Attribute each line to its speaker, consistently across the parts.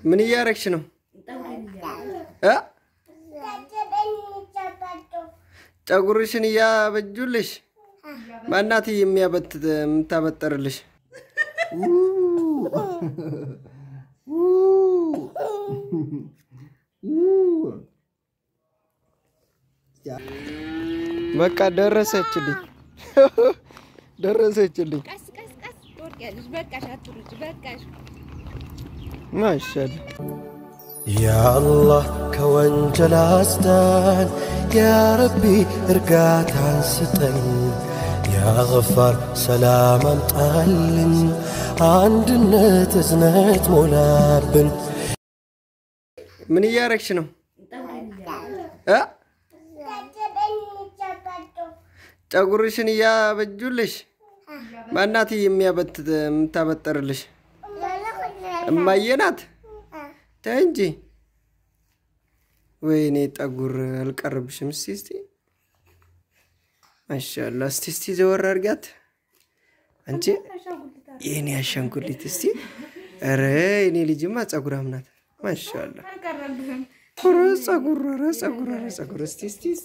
Speaker 1: ምን እያረግሽ ነው እ ፀጉርሽን እያበጁልሽ ማናት የሚያበት የምታበጠርልሽ? በቃ ደረሰችልኝ ደረሰችልኝ።
Speaker 2: ቀስ ቀስ ቀስ ትወድቂያለሽ። በቃሽ፣ አትሩጭ፣ በቃሽ።
Speaker 1: ማሻአላ
Speaker 3: ያአላህ ከወንጀል አስዳን፣ ያረቢ እርጋታን ስጠን፣ ያገፋር ሰላም አምጣልን፣ አንድነት እዝነት ሞላብን።
Speaker 1: ምን እያረግሽ ነው እ ፀጉርሽን እያበጁልሽ ማናት የሚያበት የምታበጠርልሽ? እማዬ ናት። ተይ እንጂ ወይኔ ጠጉር አልቀረብሽም። እስቲ እስቲ ማሻአላ እስቲ እስቲ ዘወር አድርጊያት አንቺ የኔ አሻንጉሊት እስቲ። ኧረ የኔ ልጅማ ፀጉራም ናት። ማሻአላ ኧረ ፀጉር ኧረ ፀጉር ኧረ ፀጉር እስቲ እስቲ እስቲ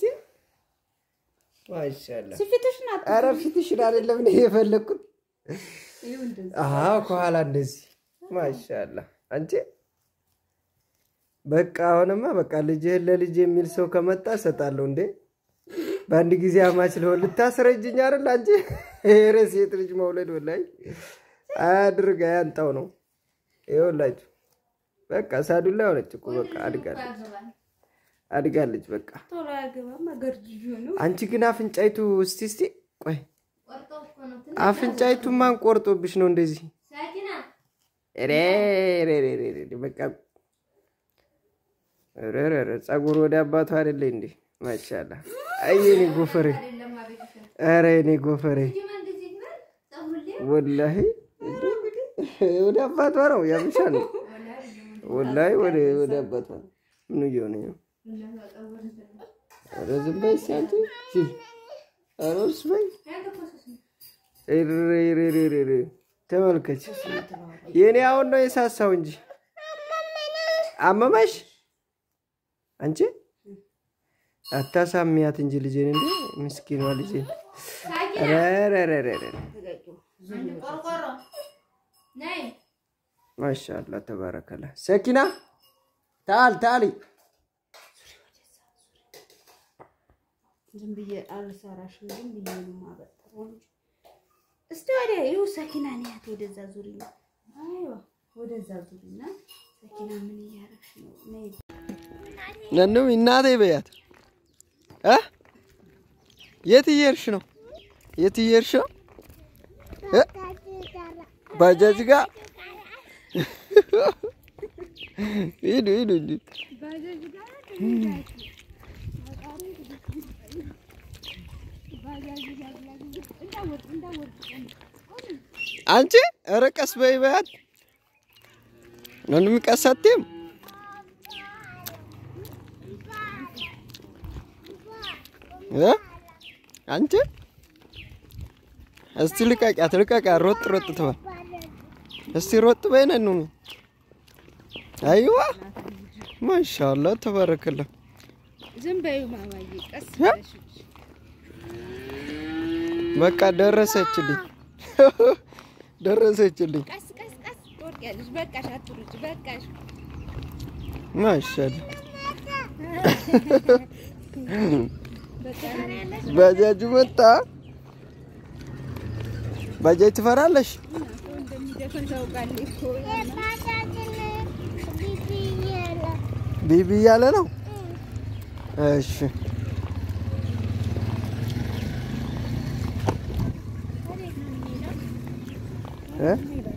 Speaker 1: ማሻአላ
Speaker 2: ፊትሽን አት
Speaker 1: ኧረ ፊትሽን አይደለም እኔ የፈለግኩት። አዎ ከኋላ እንደዚህ ማሻአላ አንቺ በቃ አሁንማ በቃ ልጅህን ለልጅ የሚል ሰው ከመጣ እሰጣለሁ። እንዴ በአንድ ጊዜ አማች ልሆን ልታስረጅኝ አይደል አንቺ? ኧረ ሴት ልጅ መውለድ ወላሂ አያድርግ አያንጣው ነው። ይኸውላችሁ በቃ ሳዱላ ሆነች እኮ በቃ አድጋለች አድጋለች በቃ።
Speaker 2: ቶሎ አያገባም። አገርጅጆ ነው።
Speaker 1: አንቺ ግን አፍንጫይቱ እስቲ እስቲ ቆይ አፍንጫይቱ ማን ቆርጦብሽ ነው እንደዚህ? ኧረ ኧረ ኧረ ኧረ በቃ ኧረ ኧረ ኧረ ፀጉር ወደ አባቱ አይደለ እንዴ? ማሻአላ አይ የኔ ጎፈሬ፣ ኧረ የኔ ጎፈሬ ወላሂ ወደ አባቷ ነው ያምሻ ነው ወላሂ ወደ ወደ አባቷ ነው። ምን እየሆነ ነው? ኧረ ዝም በይ እስኪ አንቺ ሲ ኧረ እርስ በይ ኧረ ኧረ ኧረ ኧረ ተመልከች። የኔ አሁን ነው የሳሳው እንጂ አመመሽ አንቺ አታሳሚያት እንጂ ልጄን እንደ ምስኪኗ ልጄን። ኧረ ኧረ ኧረ ኧረ ማሻአላ ተባረከላ። ሰኪና ታል ታሊ
Speaker 2: ዝም ብዬ አልሰራሽም። ዝም ብዬ ነው የማበጥረው እንጂ። እስቲ ወዲያ ይኸው ሰኪና ነያት። ወደዛ ዙሪ ነው። አይዋ ወደዛ ዙሪ እና ሰኪና ምን እያደረግሽ ነው? ነይ
Speaker 1: ነኑ እናቴ በያት እ የት እየሄድሽ ነው? የት እየሄድሽ ነው? እ ባጃጅ ጋር ሂዱ ሂዱ እንጂ አንቺ ኧረ ቀስ በይ በያት ነኑ የሚቀሰትም እ አንቺ እስቲ ልቀቂያት ልቀቂያት፣ ሮጥ ሮጥ ትበል። እስቲ ሮጥ በይ ነኑ። አይዋ ማሻአላ ተባረከላ።
Speaker 2: ዝም በይው ማማዬ፣ ቀስ
Speaker 1: እ?
Speaker 2: ብለሽ ውጪ።
Speaker 1: በቃ ደረሰችልኝ ደረሰችልኝ።
Speaker 2: ቀስ ቀስ ቀስ ትወድቂያለሽ። በቃሽ፣ አትሩጭ፣ በቃሽ።
Speaker 1: ማሻአላ
Speaker 2: በቃ
Speaker 1: ባጃጁ መጣ። ባጃጅ ትፈራለሽ?
Speaker 2: ሰው እንደሚደፍን ታውቃለሽ እኮ።
Speaker 1: ቢቢ እያለ ነው። እሺ እ?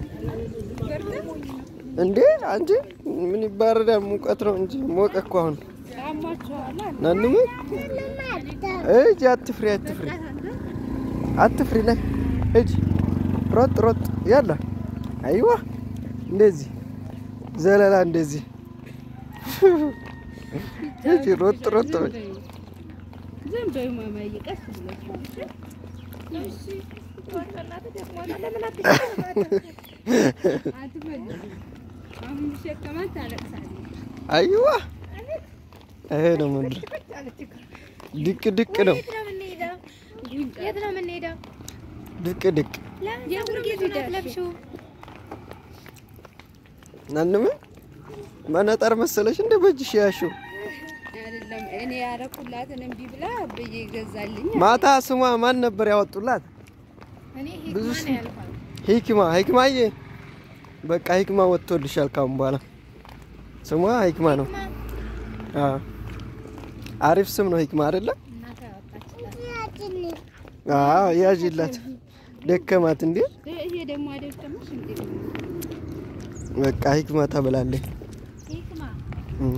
Speaker 1: እንዴ አንቺ ምን ይባረዳል? ሙቀት ነው እንጂ ሞቀ እኮ አሁን።
Speaker 2: ያማችኋል አለ።
Speaker 1: ናንሙ እጅ አትፍሪ፣ አትፍሪ፣ አትፍሪ። ነይ እጅ ሮጥ ሮጥ ያላ አይዋ እንደዚህ ዘለላ እንደዚህ እጅ ሮጥ ሮጥ በይ።
Speaker 2: ዝም በይው ማማዬ፣ ቀስ ብለሽ ውጪ። እሺ አትፈልጊም? አሁን ቢሸከማት ታለቅሳለች።
Speaker 1: አይዋ ይሄ ነው ምንድን ድቅ ድቅ ነው
Speaker 4: የት ነው የምንሄደው? የት ነው የምንሄደው?
Speaker 1: ድቅ ድቅ
Speaker 4: የት ነው የምትለብሺው?
Speaker 1: ናንም መነጠር መሰለሽ እንደ በእጅሽ ያሽው
Speaker 2: አይደለም እኔ ያረኩላትን እምቢ ብላ ብዬ ይገዛልኝ።
Speaker 1: ማታ ስሟ ማን ነበር ያወጡላት?
Speaker 4: እኔ
Speaker 1: ብዙ
Speaker 4: ሂክማ
Speaker 1: ስም-
Speaker 4: ነው ያልኳት።
Speaker 1: ሂክማ ሂክማዬ፣ በቃ ሂክማ ወጥቶልሻል። ካሁን በኋላ ስሟ ሂክማ ነው።
Speaker 4: ሂክማ
Speaker 1: አዎ አሪፍ ስም ነው ሂክማ አይደለ?
Speaker 4: እናቷ ያወጣችላት።
Speaker 1: አዎ ያዥላት። ደከማት እንዴ?
Speaker 2: ይሄ ደግሞ አይደለምሽ እንዴ?
Speaker 1: በቃ ሂክማ ተብላለች።
Speaker 4: ሂክማ
Speaker 1: እም።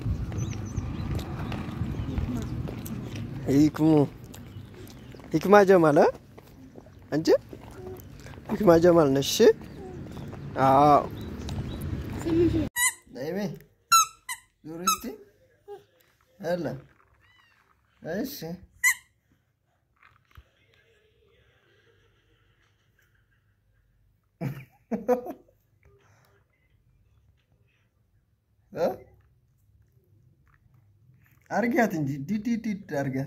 Speaker 1: ሂክሙ ሂክማ ጀማል አ? አንቺ ሂክማ ጀማል ነሽ? እሺ? አዎ ነይሜ ዙር እስቲ አለ እሺ እ? አርጊያት እንጂ ዲዲዲድ አርጊያት።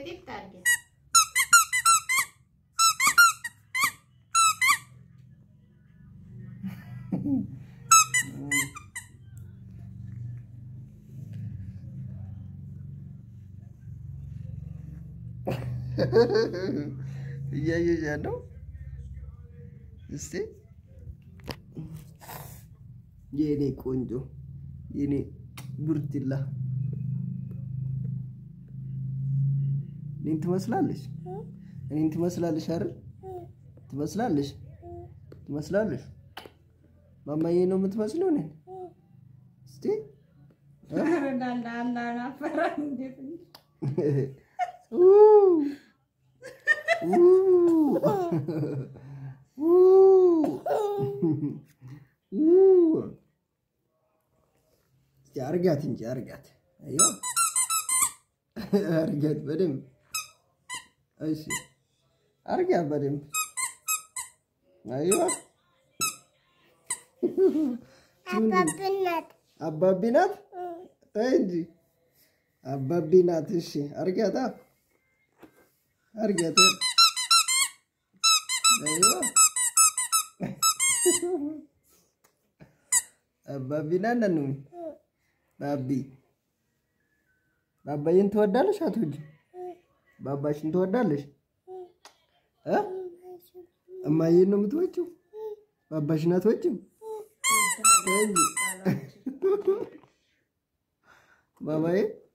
Speaker 1: እያየሽ ያለው እስቲ የኔ ቆንጆ የኔ ቡርትላ እኔን ትመስላለች። እኔን ትመስላለች አይደል? ትመስላለች፣ ትመስላለች። ማማዬ ነው የምትመስለው እኔን። እስቲ እ? ኡ ኡ ኡ እስቲ አርጋት እንጂ አርጋት። አዮ አርጋት በደንብ እሺ፣ አርጋት በደንብ አዮ አባቢ ናት። ተይ እንጂ አባቢ ናት። እሺ አርጋታ አርጋት። አዮ አባቢ ናት ነኑ ባቢ ባባዬን ትወዳለሽ? አትወጂ? ባባሽን ትወዳለሽ? እ እማዬን ነው የምትወጪው? ባባሽን አትወጪም? ተይ እንጂ ባባዬ